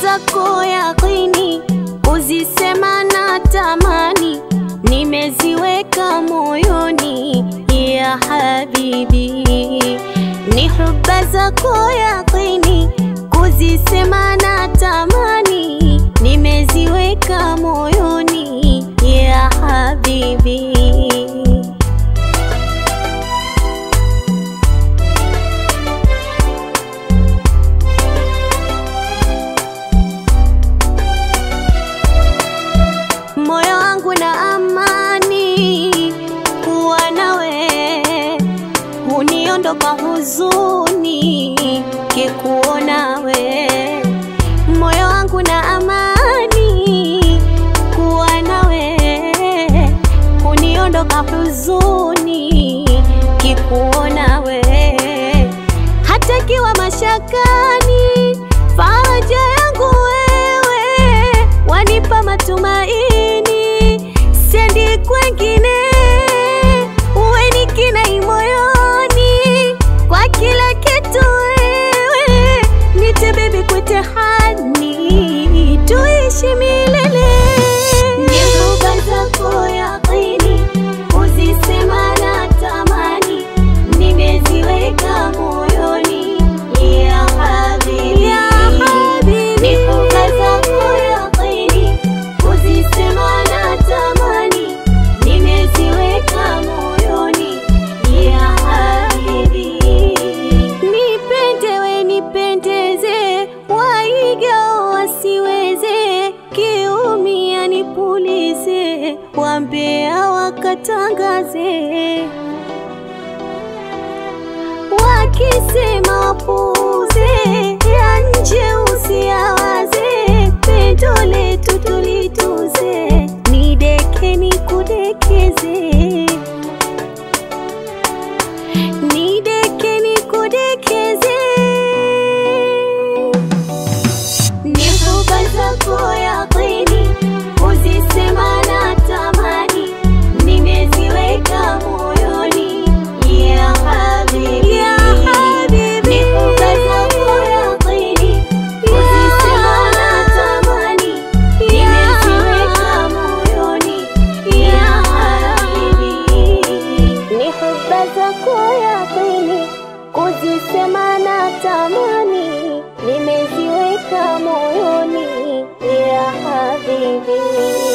zako yaqini, kuzisema na tamani, nimeziweka moyoni ya habibi, ni huba zako yaqini, kuzisema na tamani, nimeziweka moyoni ya habibi. moyo wangu na amani kuwa nawe, huniondoka huzuni kikuona we. Moyo wangu na amani kuwa nawe, huniondoka huzuni kikuona we. Hata kiwa mashakani, faraja yangu wewe, wanipa matumaini, sendi kwengine, uwe ni kinai moyoni, kwa kila kitu wewe, nite bebi kwete hani, tuishi milele. Ni huba zako yaqini, uzisema na tamani, nimeziweka moyoni ya habibi, ya habibi. Ni huba zako yaqini, uzisema na tamani, nimeziweka moyoni ya habibi. Nipende we nipendeze, waiga wasiweze, kiumia nipulize, wambea wakatangaze wakisema wapuuze, ya nje usiyawaze, pendo letu tulituze, nideke nikudekeze, nideke nikudekeze, ni huba zako yaqini, uzisema na tamani, nimeziweka moyoni ya habibi, ya habibi. Ni huba zako yaqini, uzisema na tamani, nimeziweka moyoni ya habibi. Ni huba zako yaqini, kuzisema na tamani, nimeziweka moyoni ya habibi.